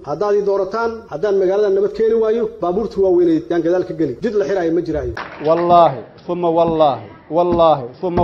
haddaad ii doorataan haddaan magaalada nabad keeni waayo baabuurta waaweyneed yaan gadaal ka geli jid la xiraayo ma jiraayo wallaahi uma wallaahi wallaahi uma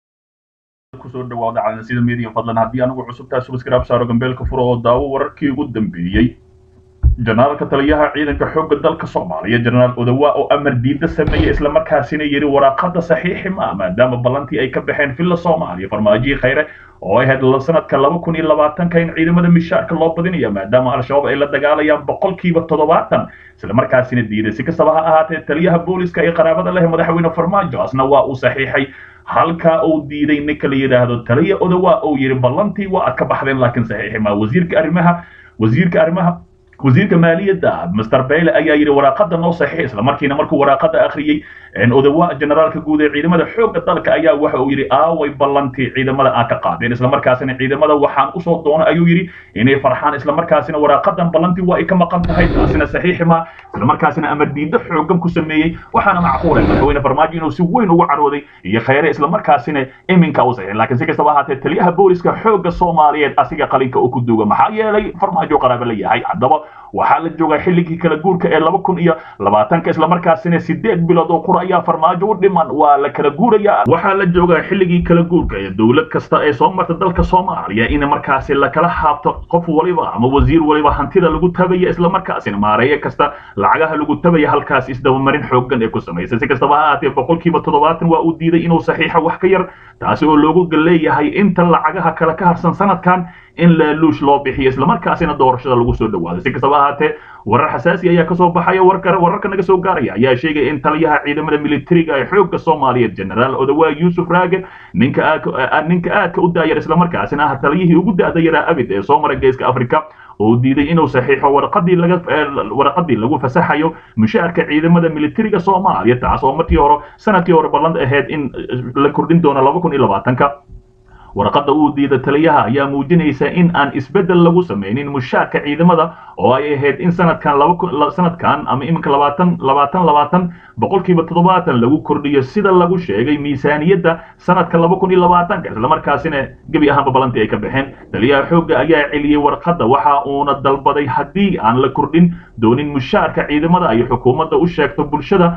wallaahi kusoo dhawaada calansida media fadlan haddii anigu cusubtaa subscribe saaro gambeelka furo oo daawo wararkii ugu dambeeyey janaalka taliyaha ciidanka xoogga dalka soomaaliya jenaraal odawa oo amar diida sameeyey islamarkaasina yidhi waraaqada saxiixi ma maadaama ballantii ay ka baxeen villa soomaaliya farmaajihii khayre oo ay ahayd sanadka laba kun iyo labaatanka in ciidamada mishaarka loo badinayo maadaama al-shabaab ay la dagaalayaan boqolkiiba toddobaatan islamarkaasina diiday si kastaba ha ahaatee taliyaha booliska ee qaraabada leh madaxweyne farmaajo asna waa uu saxiixay halkaa uu diiday ninka la yidhaahdo taliya odawa uu yidhi ballantii waa aad ka baxdeen laakiin saxiixi ma wasiirka arrimaha wasiirka arrimaha wasiirka maaliyadda master bayle ayaa yidhi waraaqada noo saxiix isla markiina markuu waraaqada akhriyey odawa generaalka guud ee ciidamada xoogga dalka ayaa waxa uu yidhi aaway ballantii ciidamada aan ka qaadeen islamarkaasina ciidamada waxaan usoo doona ayuu yidhi inay farxaan islamarkaasina waraaqadan ballantii waa ay ka maqan tahay taasina saxiixi ma islamarkaasina amar diida xooggan ku sameeyey waxaana macquula madaxweyne farmaajo inuu si weyn ugu carooday iyo khayre islamarkaasina iminka u saxiix laakiin si kastaba ahaatee taliyaha booliska xoogga soomaaliyeed asiga qalinka uu ku duuga maxaa yeelay farmaajo qaraabo la yahay haddaba waxaa la joogaa xilligii kala guurka ee laba kun iyo labaatanka islamarkaasina sideed bilood oo qura ayaa farmaajo u dhiman waa la kala guurayaa waxaa la joogaa xilligii kala guurka ee dowlad kasta ee soo marta dalka soomaaliya in markaasi lakala haabto qof waliba ama wasiir waliba hantida lagu tabaya islamarkaasina maareeye kasta lacagaha lagu tabaya halkaas isdabamarin xooggan ee ku samaysay si kastaba ha ahaatee boqolkiiba toddobaatan waa uu diiday inuu saxiixa wax ka yar taasi oo loogu leeyahay inta lacagaha kale ka harsan sanadkan in laaluush loo bixiyo islamarkaasina doorashada lagu soo dhawaado si kastaba ahaatee warar xasaasi ayaa kasoo baxaya wararka naga soo gaaraya ayaa sheegaya in taliyaha ciidamada militariga ee xoogga soomaaliyeed generaal odawa yuusuf raage ninka ninka aadka u daayar islamarkaasina ah taliyihii ugu da-da yaraa abid ee soo mara geeska africa oo diiday inuu saxiixo warqadii laga warqadii lagu fasaxayo mushaarka ciidamada militariga soomaaliya taas oo markii hore sanadkii hore ballan ahayd in la kordhin doono laba kun iyo labaatanka warqadda uu diida taliyaha ayaa muujinaysa in aan isbeddel lagu samaynin mushaarka ciidamada oo ay ahayd in sanadkan laba sanadkan ama iminka labaatan labaatan labaatan boqolkiiba toddobaatan lagu kordhiyo sida lagu sheegay miisaaniyadda sanadka laba kun iyo labaatanka islamarkaasina gebi ahaanba ballantii ay ka baxeen taliyaha xoogga ayaa celiyey warqadda waxa uuna dalbaday haddii aan la kordhin doonin mushaarka ciidamada ay xukuumadda u sheegto bulshada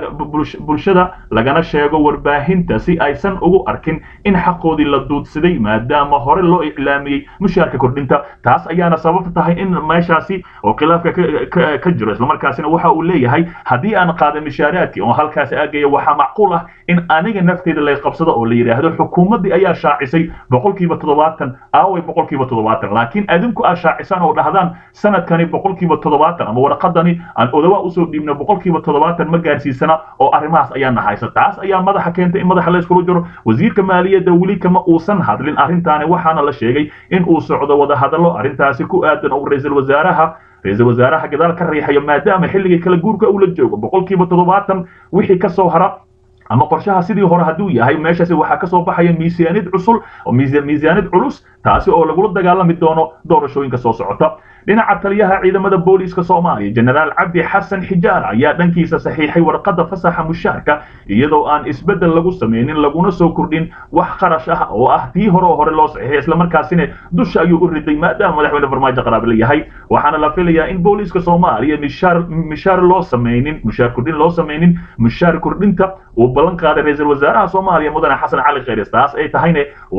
bulshada lagana sheego warbaahinta si aysan ugu arkin in xaqoodii la duudsaday maadaama hore loo iclaamiyey mushaarka kordhinta taas ayaana sababta tahay in meeshaasi oo khilaafka ka jiro islamarkaasina waxa uu leeyahay haddii aan qaada mishaaraadkii oo halkaas aagaya waxaa macquul ah in aniga nafteeda lay qabsado oo la yidhaahdo xukuumaddii ayaa shaacisay boqolkiiba toddobaatan aaway boqolkiiba toddobaatan laakiin adinku aad shaacisaan oo dhahdaan sanadkani boqolkiiba toddobaatan ama warqadani aan odawa usoo dhiibno boqolkiiba toddobaatan ma gaarsiisana oo arrimahaas ayaa nahaysa taas ayaa madaxa keentay in madaxa la iskula jiro wasiirka maaliyadda weli kama uusan hadlin arrintaani waxaana la sheegay in uu socdo wadahadallo arrintaasi ku aadan oo ra-iisul wasaaraha ra-iisul wasaaraha gadaal ka riixayo maadaama xilligii kala guurka uu la joogo boqolkiiba toddobaatan wixii ka soo hara ama qorshaha sidii hore hadduu yahay meeshaasi waxaa kasoo baxaya miisaaniyad cusul oo miisaaniyad culus taasi oo lagula dagaalami doono doorashooyinka soo socota dhinaca taliyaha ciidamada booliiska soomaaliya jenaraal cabdi xasan xijaar ayaa dhankiisa saxiixay warqadda fasaxa mushaarka iyadoo aan isbeddel lagu samaynin laguna soo kordhin wax qarash ah oo ah tii hore oo hore loo saxiixay islamarkaasina dusha ayuu u riday maadaama madaxweyne farmaajo qaraab la yahay waxaana la filayaa in booliiska soomaaliya mishaar mishaar loo samaynin mushaar kordhin loo samaynin mushaar kordhinta uu ballan qaaday ra-iisul wasaaraha soomaaliya mudane xasan cali khayres taas ay tahayna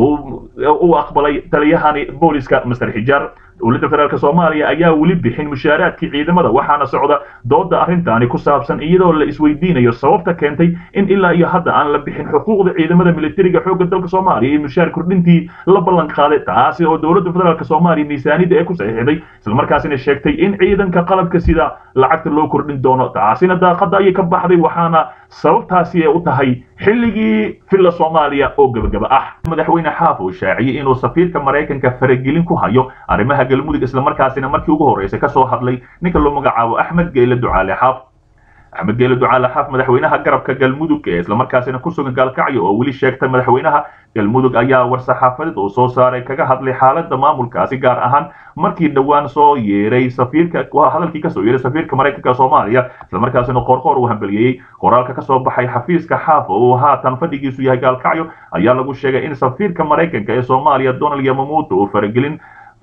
uu aqbalay taliyahani booliiska master xijaar dowladda federaalk soomaaliya ayaa weli bixin mushaaraadkii ciidamada waxaana socda dooda arrintaani ku saabsan iyadoo la isweydiinayo sababta keentay in ilaa iyo hadda aan la bixin xuquuqda ciidamada militariga xoogga dalka soomaaliya iyo mushaar kordhintii la ballan qaaday taasi oo dowladda federaalk soomaaliya miisaaniyadda ee ku saxiixday islamarkaasina sheegtay in ciidanka qalabka sida lacagta loo kordhin doono taasina daaqada ayay ka baxday waxaana sababtaasi ay u tahay xilligii villa soomaaliya oo gebagaba ah madaxweyne xaaf uu shaaciyey inuu safiirka maraykanka faragelin ku hayo arrimaha galmudug islamarkaasina markii ugu horreysay ka soo hadlay ninka loo magacaabo axmed geyle ducaale xaaf axmed geele ducaale xaaf madaxweynaha garabka galmudug ee islamarkaasina ku sugan gaalkacyo oo weli sheegtay madaxweynaha galmudug ayaa war-saxaafadeed uu soo saaray kaga hadlay xaaladda maamulkaasi gaar ahaan markii dhowaan soo yeeray safiirka hadalkii kasoo yeeray safiirka maraykanka soomaaliya islamarkaasina qoorqoor uu hambeliyey qoraalka kasoo baxay xafiiska xaaf oo uu haatan fadhigiisu yahay gaalkacyo ayaa lagu sheegay in safiirka maraykanka ee soomaaliya donald yamamuuto uu faragelin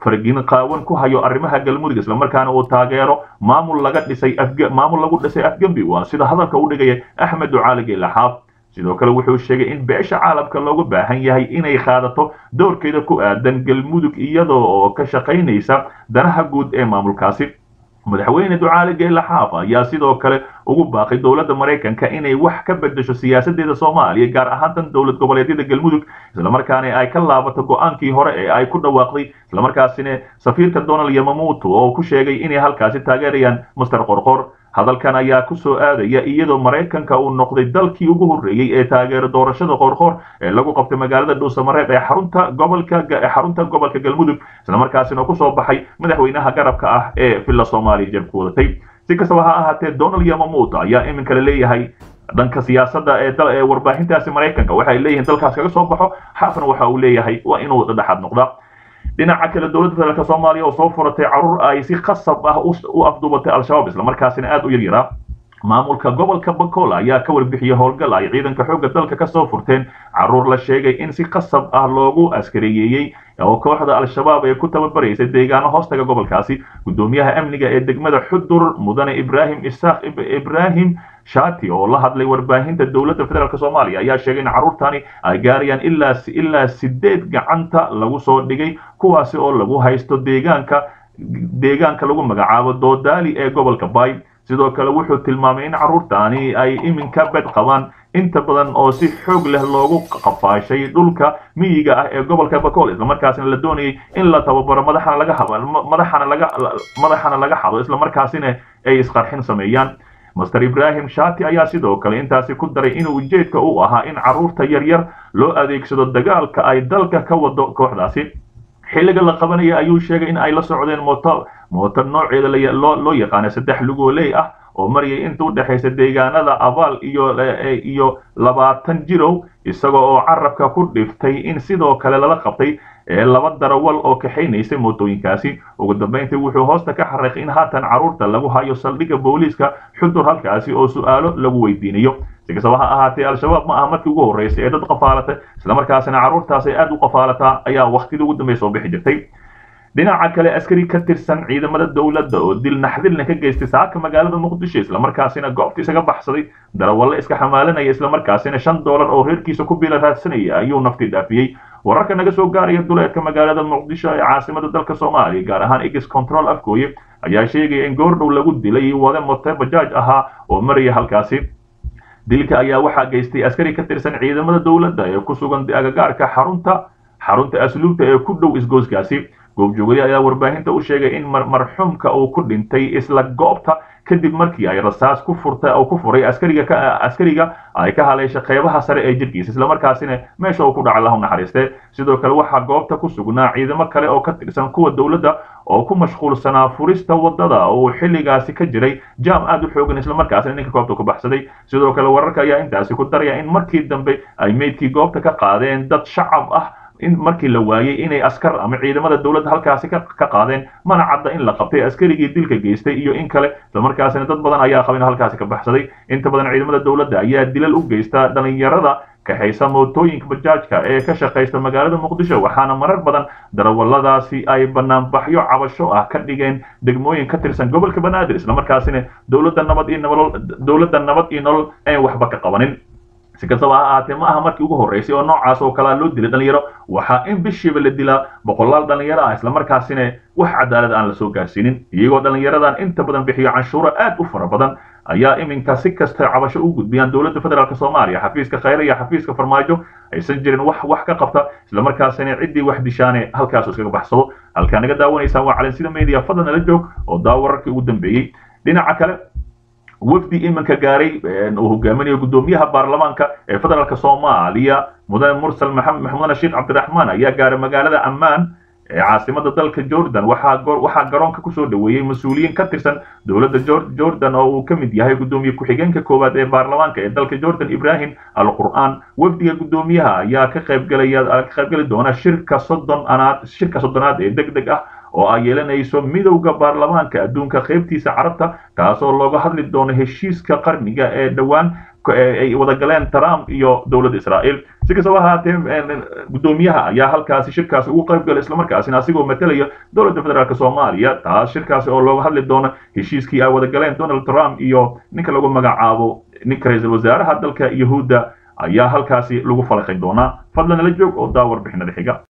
fargin qaawan ku hayo arrimaha galmudug islamarkaana uu taageero maamul laga dhisay maamul lagu dhisay afgembi waa sida hadalka u dhigaya axmed ducaali geelaxaaf sidoo kale wuxuu sheegay in beesha caalamka loogu baahan yahay inay qaadato doorkeeda ku aadan galmudug iyadoo oo ka shaqaynaysa danaha guud ee maamulkaasi madaxweyne ducaali geela xaaf ayaa sidoo kale ugu baaqay dowladda maraykanka inay wax ka bedesho siyaasadeeda soomaaliya gaar ahaan tan dowlad goboleedyada galmudug islamarkaana ay ka laabato go-aankii hore ee ay ku dhawaaqday islamarkaasina safiirka donald yamamuuto oo ku sheegay inay halkaasi taageerayaan master qorqor hadalkan ayaa ku soo aadaya iyadoo maraykanka uu noqday dalkii ugu horreeyey ee taageero doorashada qoorqoor ee lagu qabtay magaalada dhuusamareeb ee xarunta gobolka xarunta gobolka galmudug islamarkaasina kusoo baxay madaxweynaha garabka ah ee villa soomaaliya jabku wadatay si kastaba ha ahaatee donald yamamuuto ayaa iminka la leeyahay dhanka siyaasadda ee ee warbaahintaasi maraykanka waxay leeyihiin dalkaas kaga soo baxo xaafna waxa uu leeyahay waa inuu dhexaad noqda dhinaca kale dowladda federaalk soomaaliya oo soo furatay carruur ay si khasab ah u afduubatay al-shabaab islamarkaasina aada u yaryaraa maamulka gobolka bakola ayaa ka warbixiyey howlgal ay ciidanka xoogga dalka ka soo furteen carruur la sheegay in si khasab ah loogu askareeyeeyey oo kooxda al-shabaab ee ku tababaraysay deegaano hoostaga gobolkaasi guddoomiyaha amniga ee degmada xudur mudane ibraahim isaaq ibraahim shati oo la hadlay warbaahinta dowladda federaalk soomaaliya ayaa sheegay in carruurtani ay gaarayaan ilaa ilaa sideed gacanta lagu soo dhigay kuwaasi oo lagu haysto deegaanka deegaanka lagu magacaabo doodaali ee gobolka bay sidoo kale wuxuu tilmaamay in carruurtani ay iminka bed qabaan inta badan oo si xoog leh loogu qafaashay dhulka miyiga ah ee gobolka bakool islamarkaasina la doonayay in la tababaro madaxana laga habo madaxana laga madaxana laga hado islamarkaasina ay isqarxin sameeyaan master ibraahim shati ayaa sidoo kale intaasi ku daray inuu ujeedka u ahaa in carruurta yaryar loo adeegsado dagaalka ay dalka ka wado kooxdaasi xilliga la qabanaya ayuu sheegay in ay la socdeen mooto mooto nooceeda loo yaqaana saddex lugooley ah oo marayay inta u dhexaysa deegaanada abaal iyo iyo labaatan jirow isaga oo carabka ku dhiftay in sidoo kale lala qabtay ee laba darawal oo kaxaynaysay mootooyinkaasi ugu dambayntii wuxuu hoosta ka xariiqay in haatan carruurta lagu hayo saldhigga booliiska xudur halkaasi oo su'aalo lagu weydiinayo si kastaba ha ahaatee al-shabaab ma aha markii ugu horreysay ee dad qafaalata islamarkaasina carruurtaas ay aada u qafaalataa ayaa waktidii ugu dambeya soo bixi jirtay dhinaca kale askari ka tirsan ciidamada dowladda oo dil naxdilna ka geystay saaka magaalada muqdisho islamarkaasina goobta isaga baxsaday darawalle iska xamaalanaya islamarkaasina shan doolar oo reerkiisa ku biila raadsanaya ayuu nafti dhaafiyey wararka naga soo gaaraya duleedka magaalada muqdisho ee caasimada dalka soomaaliya gaar ahaan igis control afgooye ayaa sheegaya in goordhow lagu dilay wade mote bajaaj ahaa oo maraya halkaasi dilka ayaa waxaa geystay askari ka tirsan ciidamada dowladda ee ku sugan agagaarka xarunta xarunta asluubta ee ku dhow isgooskaasi goobjoogadi ayaa warbaahinta u sheegay in marxuumka uu ku dhintay isla goobta kadib markii ay rasaas ku furta oo ku furay askariga ka askariga ay ka haleeshay qeybaha sare ee jirkiisa islamarkaasina meesha uu ku dhacay lahu naxariiste sidoo kale waxaa goobta ku sugnaa ciidamo kale oo ka tirsan kuwa dowladda oo ku mashquulsanaa furista wadada oo xilligaasi ka jiray jaam aad u xoogan islamarkaasina ninka goobta ku baxsaday sidoo kale wararka ayaa intaasi ku daraya in markii dambe ay meydkii goobta ka qaadeen dad shacab ah in markii la waayey inay askar ama ciidamada dowladda halkaasi ka qaadeen mana cadda in la qabtay askarigii dilka geystay iyo in kale islamarkaasina dad badan ayaa qaba in halkaasi ka baxsaday inta badan ciidamada dowladda ayaa dilal u geysta dhalinyarada kaxaysa mootooyinka bajaajka ee ka shaqaysta magaalada muqdisho waxaana marar badan darawalladaasi ay banaanbaxyo cabasho ah ka dhigeen degmooyin ka tirsan gobolka banaadir islamarkaasina dowladda nabad iyo nolol dowladda nabad iyo nolol aan waxba ka qabanin si kastaba ha ahaatee ma aha markii ugu horreysay oo noocaas oo kalea loo dilay dhalinyaro waxaa in bishiiba la dilaa boqolaal dhalinyaro ah islamarkaasina wax cadaalad aan la soo gaarsiinin iyagoo dhalinyaradan inta badan bixiyo canshuuro aad u fara badan ayaa iminka si kasta cabasho u gudbiyaan dowladda federaalk soomaaliya xafiiska khayre iyo xafiiska farmaajo aysan jirin wax wax ka qabta islamarkaasina ciddii wax dishaane halkaas iskaga baxsado halkaa naga daawanaysaan waa calansida media fadlan nala joog oo daa wararkii ugu dambeeyey dhinaca kale wafdi iminka gaaray uu hogaaminayo guddoomiyaha baarlamaanka ee federaalk soomaaliya mudane mursal maxamudane sheekh cabdiraxmaan ayaa gaaray magaalada ammaan ee caasimada dalka jordan waxaa garoonka kusoo dhaweeyey mas-uuliyiin ka tirsan dowladda jordan oo uu ka mid yahay guddoomiye ku-xigeenka koowaad ee baarlamaanka ee dalka jordan ibrahim al qur'aan wafdiga guddoomiyaha ayaa ka qaybgalaya ka qaybgali doona shirka soddon anaad shirka soddonaad ee deg deg ah oo ay yeelanayso midowda baarlamaanka adduunka qaybtiisa carabta kaasoo looga hadli doono heshiiska qarniga ee dhowaan ay wada galeen trump iyo dowladda israa'iil si kastaba ahaatee guddoomiyaha ayaa halkaasi shirkaasi ugu qayb galay islamarkaasina asigoo matalaya dowladda federaalk soomaaliya taas shirkaasi oo looga hadli doono heshiiskii ay wada galeen donald trump iyo ninka lagu magacaabo ninka ra-iisul wasaaraha dalka yahuudda ayaa halkaasi lagu falaqay doonaa fadlan nala joog oo daa warbixinada xiga